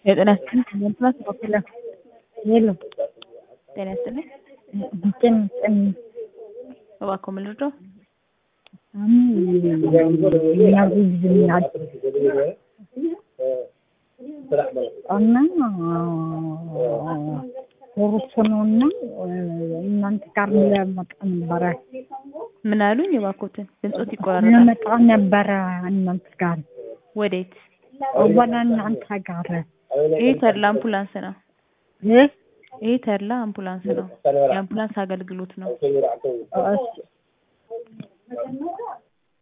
የጤና ይስጥልኝ አምቡላንስ በኩል የለም ጤና ይስጥልኝ ጤና ይስጥልኝ እባክዎ ምን ልርዳው? ያዝልኛል እና ሩስ ነውና እናንተ ጋር ለመጣ ነበረ ምን አሉኝ? እባክዎትን ድምጾት ይቆራረጣል። ለመጣ ነበረ እናንተ ጋር ወዴት? ወደ እናንተ ጋር ይሄ ተድላ አምቡላንስ ነው። እ ይሄ ተድላ አምቡላንስ ነው። የአምቡላንስ አገልግሎት ነው። እሺ